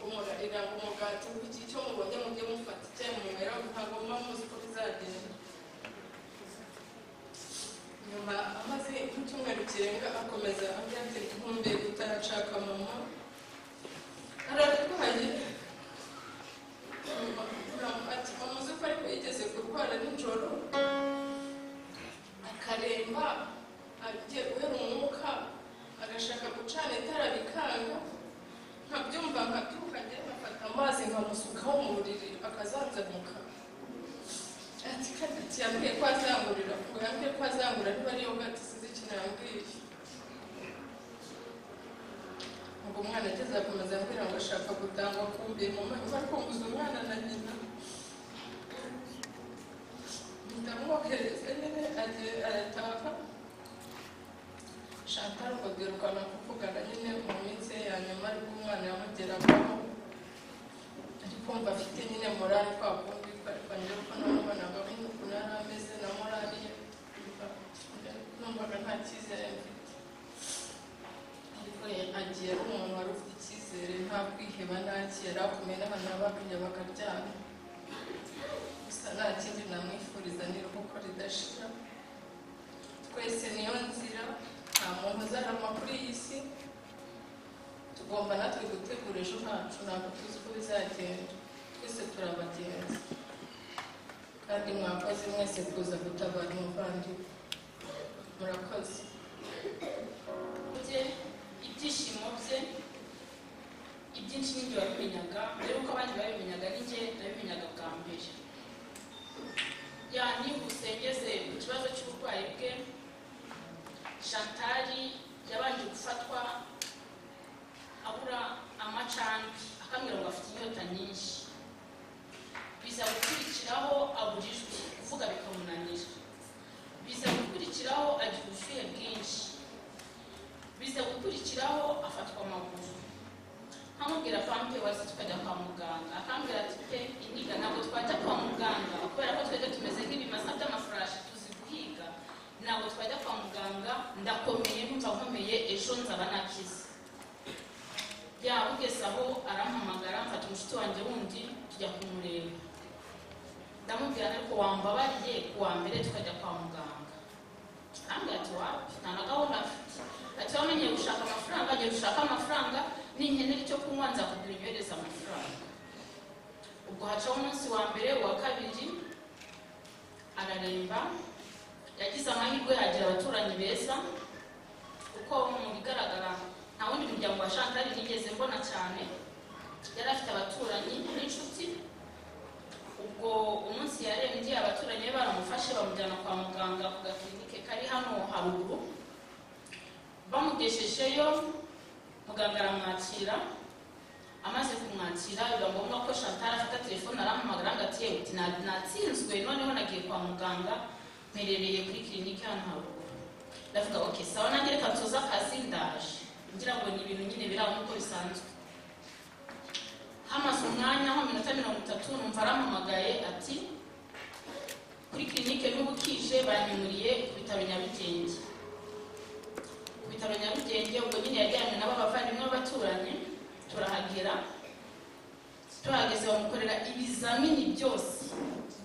umurarira ngo umugati w'iki cyo mubonye mujye mufata icyo munywera ntabwo muba muzi uko bizagenda nyuma amaze nk'icyumweru kirenga akomeza avuga ati nkumbe utarashaka mama ararwaye nyuma ati mama uzi ko ariko yigeze kurwara nijoro akaremba agiye guhera umwuka agashaka gucana itara rikanga nkabyumva nkabyuka njyewe nkafata amazi nkamusukaho mu buriri akazanzamuka ati kadati yambwiye ko azangurira ngo yambwiye ko azangurira niba ariyo bwate sinzi ikintu yambwiye ubwo umwana ageze akomeza ambwira ngo ashaka gutangwa kumbiye mu manywa ariko nguze umwana na nyina ndamwohereza nyine arataha shantara ngo birukana kuvugana nyine mu minsi ye ya nyuma ariko umwana yamugeragaho ari kumva afite nyine morali kwa kundi ariko njye ko namubona gahunda ukuntu yari ameze na morali ye numvaga nta cyizere mfite ariko agiye ari umuntu wari ufite icyizere nta kwiheba nta kera akomeye n'abantu babaga bakaryama gusa nta kindi namwifuriza ni uruhuko ridashira twese niyo nzira nta muntu uzarama kuri iyi si tugomba natwe gutegura ejo hacu ntabwo tuzi uko bizagenda twese turabagenzi kandi mwakoze mwese kuza gutabara umuvandimwe murakoze bye ibyishimo bye ibyinshi n'ibyo wabimenyaga mbere yuko abandi babimenyaga n'injye nabimenyaga bwa mbere yanihuse ngeze ku kibazo cy'uburwayi bwe shantari yabanje gufatwa abura amacandwe akambwira ngo afite inyota nyinshi biza gukurikiraho aburijwe kuvuga bikamunanira biza gukurikiraho agira ubushyuhe bwinshi biza gukurikiraho afatwa amaguru nkamubwira pampe wazi tukajya kwa muganga akambwira ati pe inyiga ntabwo twajya kwa muganga kubera ko twebwe tumeze nk'ibimasa by'amafurashi tuzi guhiga ntabwo twajya kwa muganga ndakomeye numva nkomeye ejo nzaba nakize yabugeze aho arampamagara mfata umushuti wanjye wundi tujya kumureba ndamubwira ariko wambabariye kuwa mbere tukajya kwa muganga akambwira ati wapi nta na gahunda afite ati wamenyeye gushaka amafaranga agiye gushaka amafaranga n'inkenera icyo kunywa nza kugura inyohereza amafaranga ubwo hacaho umunsi wa mbere uwa kabiri araremba yagize amahirwe agira abaturanyi beza kuko mu bigaragara nta wundi muryango wa chantal nigeze mbona cyane yari afite abaturanyi n'inshuti ubwo umunsi yarembye abaturanyi be baramufashe bamujyana kwa muganga ku gakirinike kari hano haruguru bamugeshejeyo muganga aramwakira amaze kumwakira biba ngombwa ko chantal afata telefone aramuhamagara ngo ati uti natsinzwe noneho nagiye kwa muganga mperereye kuri kirinike hano haruguru ndavuga ok sawa nange reka nsoze akazi ndaje ngira ngo ni ibintu nyine biri aho nk'uko bisanzwe hamaze umwanya nko minota mirongo itatu numva arampamagaye ati kuri kirinike n'ubukije banyimuriye ku bitaro nyabugenge ku bitaro nyarugenge ubwo nyine yajyanywe nabo abavandimwe b'abaturanyi turahagera tuhageze bamukorera ibizamini byose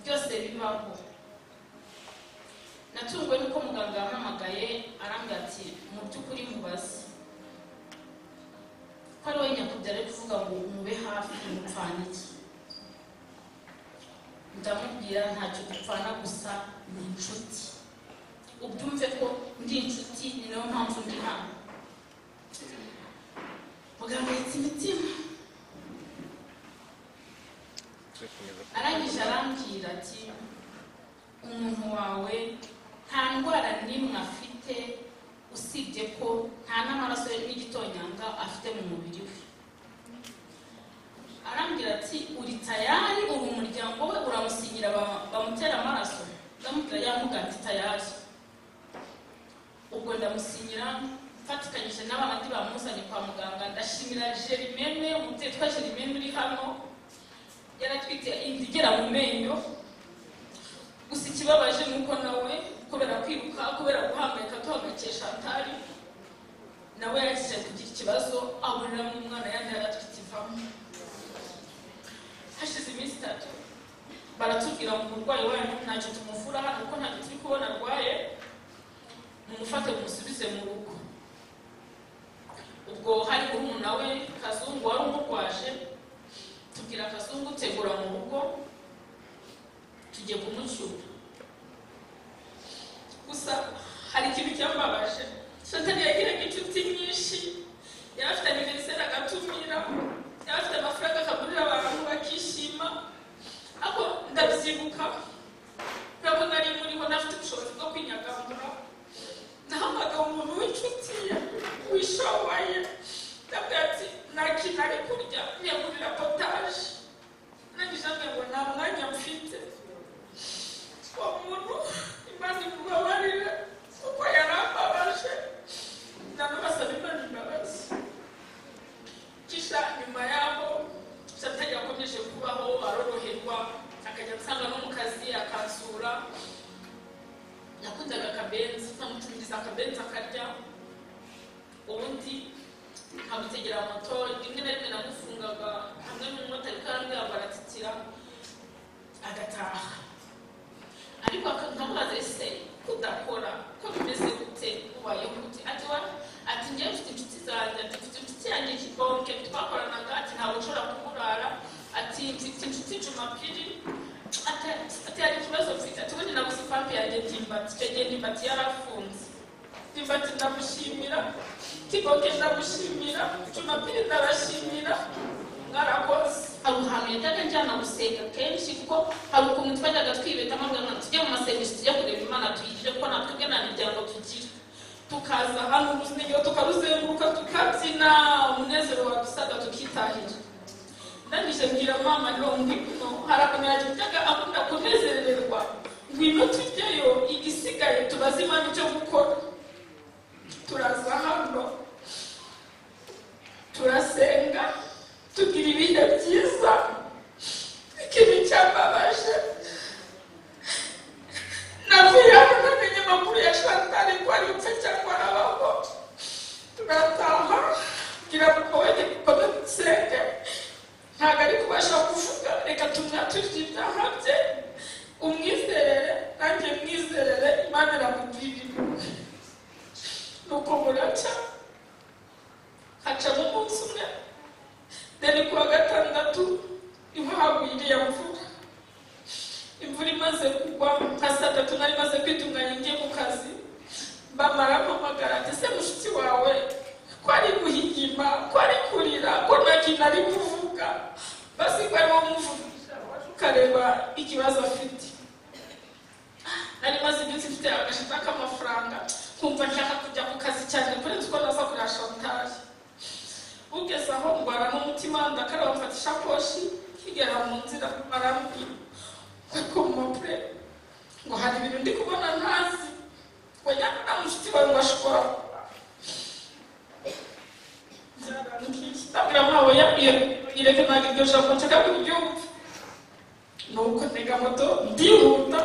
byose bibaho natunguwe n'uko muganga yampamagaye arambwira ati mu by'ukuri mubaze ko ari we nyakubya ari kuvuga ngo mube hafi mupfana iki ndamubwira ntacyo dupfana gusa ni inshuti ubyumve ko ndi inshuti ni nayo mpamvu ndi hano muganga yitsa imitima arangije arambwira ati umuntu wawe nta ndwara n'imwe afite usibye ko nta n'amaraso n'igitonyanga afite mu mubiri we arambwira ati uri tayari uri umuryango we uramusinyira ba- bamutera amaraso ndamubwira yamuga ati tayari ubwo ndamusinyira mfatikanyije n'abandi bamuzanye kwa muganga ndashimira jerimene umubyeyi utwa jerimene uri hano yaratwite inda igera mu menyo gusa ikibabaje ni uko nawe kubera kwiruka kubera guhangayika tuhangayikisha atari nawe yagize kugira ikibazo aburiramo umwana yandi yaratwite ivamo hashize iminsi itatu baratubwira ngo umurwayi wanyu ntacyo tumuvura hano kuko ntacyo turi kubona arwaye mumufate mumusubize mu rugo ubwo hari murumuna we kazungu wari umurwaje tubwira kazungu tegura mu rugo tugiye kumucyura gusa hari ikintu cyambabaje shantani yagiraga inshuti nyinshi yari afite aniveriseri agatumira yari afite amafaranga akagurira abantu bakishima ariko ndabyibuka ntabwo nari muriho ntafite ubushobozi bwo kwinyagamura nahamagara umuntu w'inshuti ye wishoboye ndabwira ati nta kintu ari kurya yagurira potaje nangije ambwira ngo nta mwanya mfite uwo muntu imana imubabarire kuko yarambabaje nanabasaba imana imbabazi kisha nyuma yaho satani yakomeje kubaho aroroherwa akajya nsanga no mu kazi akansura nakundaga akabenzi nkamutumiriza akabenzi akarya ubundi nkamutegera moto rimwe na rimwe namufungaga hamwe n'umumotari ko arambwira ngo aratitira agataha ariko aka- nkamubaza ese kudakora ko bimeze gute ubaye gute ati wa ati ngewe mfite inshuti zanjye ati mfite inshuti yanjye kibonke twakoranaga ati ntabwo nshobora kumurara ati mfite inshuti jumapiri atari ikibazo mfite ati ubundi nabuze ipampe yanjye ndimbati icyo gihe ndimbati yarafunze ndimbati ndamushimira kiboke ndamushimira jumapiri ndabashimira mwarakoze hari ahantu yajyaga njyana gusenga kenshi kuko hari ukuntu twajyaga twibetamo ngo tujye mu masengesho tujye kureba imana tuyigire kuko natwe ubwe nta miryango tugira tukaza hano uruzingo tukaruzenguruka tukabyina umunezero wadusaga tukitahira ndangije mbwira mama ngo ndi kuno hari akantu yajyaga akunda kunezererwa ngwino tujyayo igisigaye tubaze imana icyo gukora turaza hano turasenga tugira ibihe byiza ikintu cyambabaje navuye hano namenye amakuru ya shantari ko ari upfa cyangwa arabaho turataha ngira ngo wajye gukomeza usenge ntabwo ari kubasha kuvuga reka tumwaturire ibyaha bye umwizerere nanjye mwizerere imana iramugirira impuhwe nuko buracya hacamo umunsi umwe then ku wa gatandatu inkwavu iriye mvura imvura imaze kugwa nka saa tatu nari maze kwitunganya ngiye mu kazi bamara mpamagara ati se mushiki wawe ko ari guhigima ko ari kurira ko nta kintu ari kuvuga basi ko arimo kumuvugisha waje ukareba ikibazo afite nari maze iminsi mfite agashinga k'amafaranga nkumva nshaka kujya ku kazi cyane kurenza uko naza kureba shantaje ugeze aho ndwara n'umutima ndakaraba mfata ishakoshi nkigera mu nzira arambwira ariko mu mapure ngo hari ibintu ndi kubona ntazi wajyana na mushiki wawe ngo ashobora kuba byarambwiye ndabwira mpawe yabwiye ireke ntabwo iryo jambo nshaka kuryumva nuko ntega moto ndihuta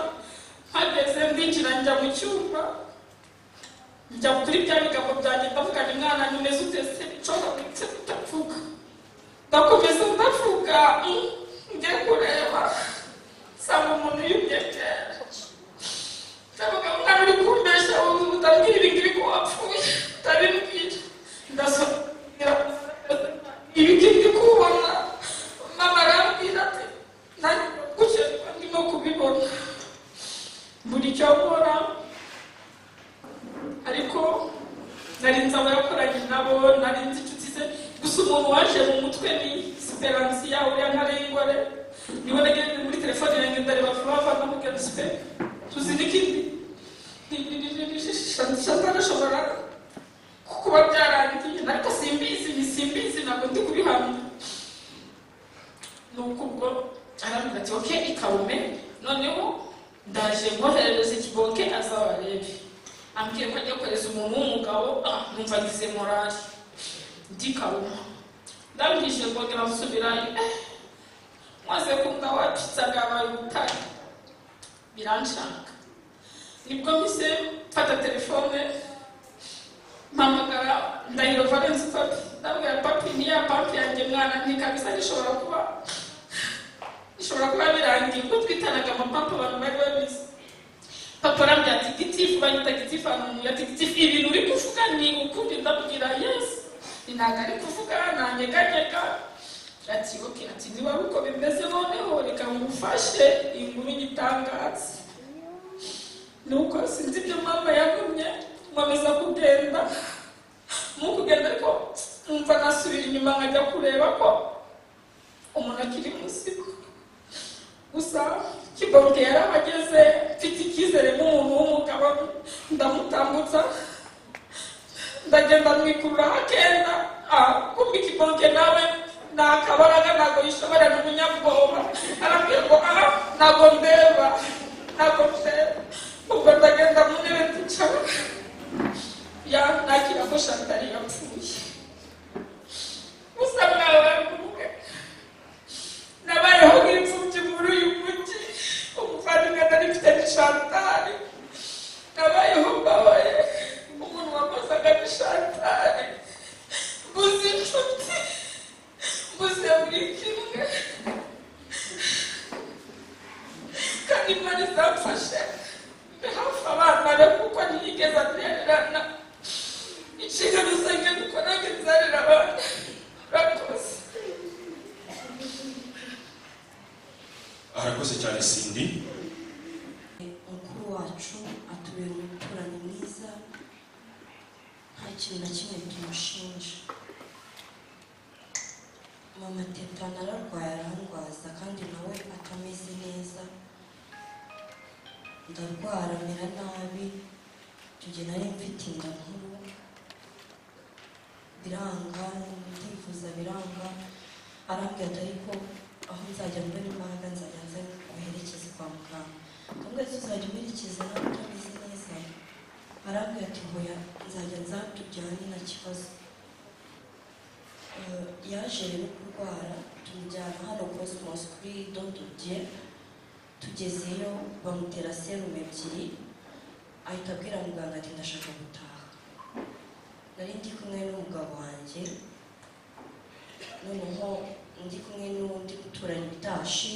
hageze ndinjira njya mu cyumba njya kuri bya bigambo byanjye ndavugana umwana nyine ute se nshobora ndetse ndavuga ndakomeza ndavuga mm, njya kureba nsanga umuntu yimyegera ndavuga umwana uri kumbeshya wuzuye utambwira ibi ngibi ko wapfuye utabimbwira ndasobwira ibi ngibi ndi kubona mama arambwira ati nanjye gukererwa ndimo kubibona buri cyo nkora ariko narinzi abayakoranye nabo narinzi inshuti ze gusa umuntu waje mu mutwe ni siperansi yawe ya ntarengware niwe nagende muri telefone yanjye ndareba vuba vuba ndamubwira ati sipe tuzi n'ikindi shatana ashobora kuba byarangiye ariko simbizi ni simbizi ntabwo ndi kubihamya nuko ubwo arambwira ati oke ikawume noneho ndaje nkoherereza ikiboke azabarebe ambwiye ko ajya kohereza umuntu w'umugabo ah, numva agize morali ndikabuma ndabwije mbongera nsubirayo eh, maze kumva wapitsaga abaye ubutare biranshaka nibwo mise mfata telefone mpamagara ndahiro valensi papi ndabwira papi niya papi yanjye mwana ntikabisa gishobora kuba ishobora kuba birangiye ubwo twitanaga amapapa abantu bari babizi papa arambwira ati gitifu bahita gitifu ahantu ati gitifu ibintu uri kuvuga ni ukundi ndabwira yesu ni ntabwo ari kuvuga nanyeganyega ati oke ati niba ari uko bimeze noneho reka ngufashe iyi nkuru y'igitangaza nuko sinzi ibyo mama yagumye nkomeza kugenda mu kugenda ariko numva nasubira inyuma nkajya kureba ko umuntu akiri muzima gusa kiboke yarabageze mfite icyizere n'umuntu w'umugabo ndamutambutsa ndagenda mwikururaho akenda ah, kumva ikiboke nawe ni akabaraga ntabwo yishobora ni umunyabwoba arambwira ngo aha ntabwo ndeba ntabwo ndeba ubwo ndagenda mu ntebe ndicara ya nakira ko shantari yapfuye gusa mwawe mvuge nabayeho nk'imfubyi muri uyu mujyi umuvandimwe nari mfite ni shantari nabayeho mbabaye umuntu wakozaga ni shantari mbuze inshuti mbuze buri kimwe kandi imana izamfashe mbe hafi abana be kuko ntiyigeze atererana inshingano zanjye dukoraga inzarira abana urakoze arakoze cyane sindi mukuru wacu atubera umuturanyi mwiza nta kintu na kimwe tumushinja mama teta nararwaye arangwaza kandi nawe atameze neza ndarwara mera nabi tujye nari mfite inda nkuru biranga ndifuza biranga arambwira ati ariko aho nzajya mbona imbaraga nzajya nza guherekeza kwa muganga ndabwira ati uzajya uherekeza nawe utameze neza arambwira ati hoya nzajya nza tubyane nta kibazo Eh, yaje rero kurwara tumujyana hano cosmos kuri dododiye tugezeyo bamutera serumu ebyiri ahita abwira muganga ati ndashaka gutaha nari ndi kumwe n'umugabo wanjye noneho ndi kumwe n'undi guturanye utashi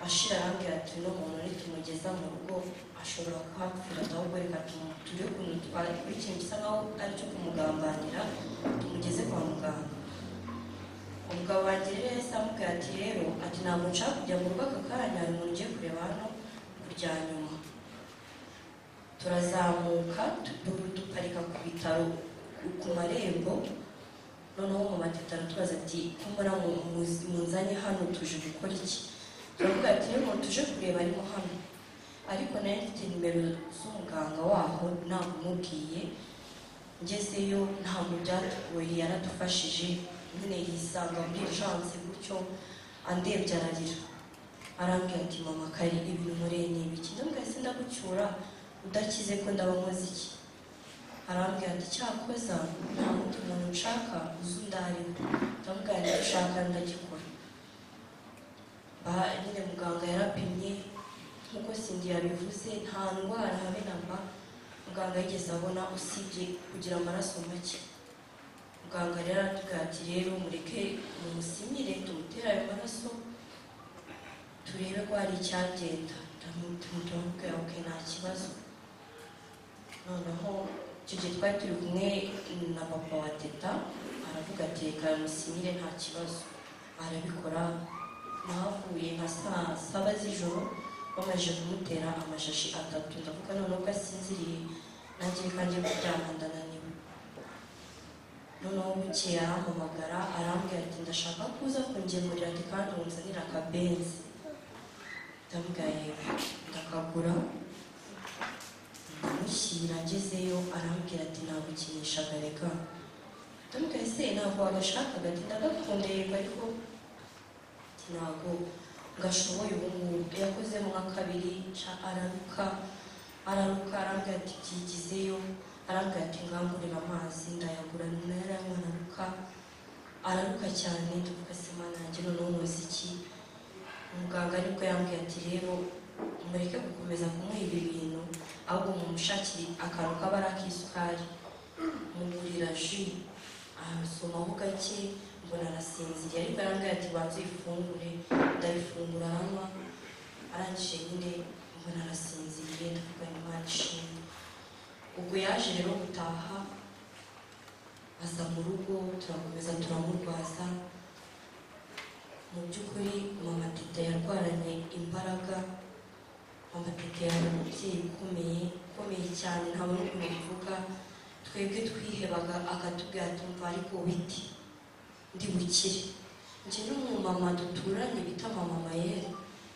ashira arambwira ati uno muntu nitumugeza mu rugo ashobora kuhapfira ahubwo reka tu- turebe ukuntu twakora ikintu gisa nkaho ari cyo kumugambanira tumugeze kwa muganga umugabo wanjye rero yahise amubwira ati rero ati ntabwo nshaka kujya mu rugo aka kanya hari umuntu ugiye kureba hano ku rya nyuma turazamuka tu- duparika ku bitaro ku- ku marembo noneho mu mateta aratubaza ati ko mbona mu- muzi- munzanye hano tuje gukora iki turavuga ati rero tuje kureba arimo hano ariko nayo mfite nimero z'umuganga waho namumubwiye ngezeyo ntabwo byatugoye yaradufashije nyine yisanga muri ejanse gutyo andebye ararira arambwira ati mama kari ibintu mureye ni ibiki ndabwira ati ndagucyura udakize ko ndaba nkoze iki arambwira ati cyakoza nta wundi muntu nshaka uzi undariho ndamubwira ati ushaka ndagikora Ba- nyine muganga yarapimye nk'uko sindi yabivuze nta ndwara habe na mba muganga yigeze abona usibye kugira amaraso make muganga rero aratubwira ati rero mureke mumusimire tumutere ayo maraso turebe ko hari icyagenda turamubwira ok nta kibazo noneho icyo gihe twari turi kumwe na papa wa teta aravuga ati reka musimire nta kibazo arabikora nahavuye nka saa saba z'ijoro bamaze kumutera amashashi atatu ndavuga noneho ko asinziriye nanjye reka njye kuryama ndananiwe noneho bukeye arampamagara arambwira ati ndashaka ko uza kungemurira ati kandi unzanira akabenzi ndamubwira yego ndakagura ndamushyira ngezeyo arambwira ati nagukinisha agareka ndamubwira ese ntabwo wagashakaga ati ndagakunda yego ariko ntabwo gashoboye ubu ngubu yakoze mu wa kabiri ca araruka araruka arambwira ati byigizeyo arambwira ati ngangurira amazi ndayagura nayaranywa araruka araruka cyane ndavuga se mana yanjye noneho nkoze iki umuganga aribwo yambwiye ati rero mureke gukomeza kumuha ibi bintu ahubwo mumushakire akantu k'abara k'isukari mugurira ji arasomaho gake mbona arasinziriye ariko arambwira ati banza uyifungure ndayifungura aranywa arangije nyine mbona arasinziriye ndavuga ngo imana ishimwe ubwo yaje rero gutaha aza mu rugo turakomeza turamurwaza mu by'ukuri mama tete yarwaranye imbaraga mama tete yari umubyeyi ukomeye ukomeye cyane ntabwo ari ukuntu bivuga twebwe twihebaga akatubwira tumva ariko witi ndi bukire njye n'umumama duturanye bita mama mayere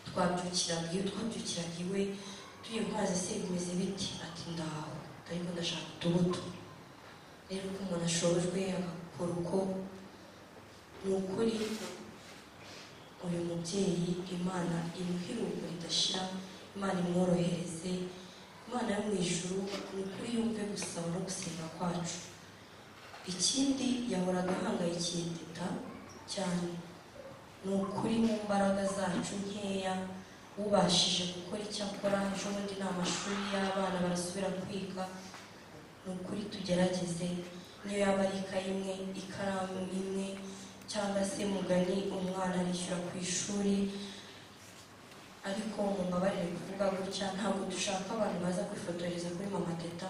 twabyukiraga iyo twabyukiraga iwe tuye mazi se bimeze biti ati ndaho ariko ndashaka utubuto rero uko umuntu ashobojwe agakora uko ni ukuri uyu mubyeyi imana imuhiruko ridashira imana imworohereze imana yo mu ijuru ni ukuri yumve gusaba no gusenga kwacu ikindi yahoraga ahangayikiye teta cyane ni ukuri mu mbaraga zacu nkeya ubashije gukora icyo akora ejo bundi ni amashuri y'abana barasubira kwiga ni ukuri tugerageze niyo yaba ari ikayi imwe ikaramu imwe cyangwa se mugani umwana arishyura ku ishuri ariko mumbabarire kuvuga gutya ntabwo dushaka abantu baza kwifotoreza kuri mama teta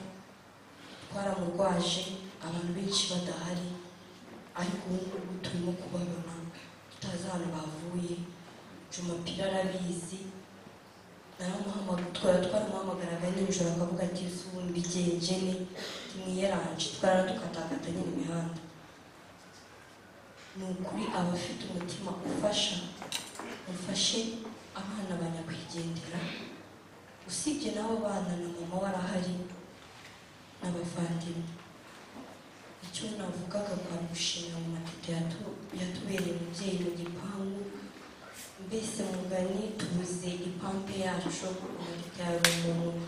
twaramurwaje abantu benshi badahari ariko ubu ngubu turimo kubabona tutazi ahantu bavuye jumapiri arabizi naramuhamagara twara twaramuhamagaraga nijoro akavuga ati zumbi gengene mwiyeranje twaradukatakata nyine imihanda ni ukuri abafite umutima ufasha mufashe abana banyakwigendera usibye n'abo bana na mama warahari n'abavandimwe icyo navugaga kwa gushimira mu matete yatu- yatubereye umubyeyi mu gipangu mbese mugani tubuze ipampe yacu amatete yawe ni umuntu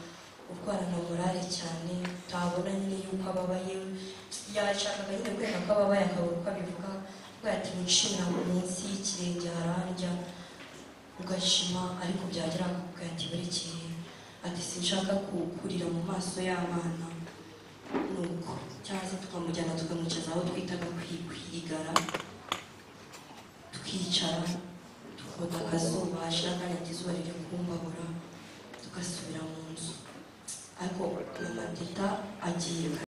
urwarana morale cyane utabona nyine yuko ababaye yashakaga nyine kwereka ko ababaye akabura uko abivuga avuga ati wishimira munsi y'ikirenge hararya ugashima ariko byagera akakubwira ati burekeye ati sinshaka kukurira mu maso y'abana nuko cyangwa se tukamujyana tukamwicaza aho twitaga kwigara tukicara tukota akazuba hashira akanya izuba riri kumbabura tugasubira mu nzu ariko mama teta agiye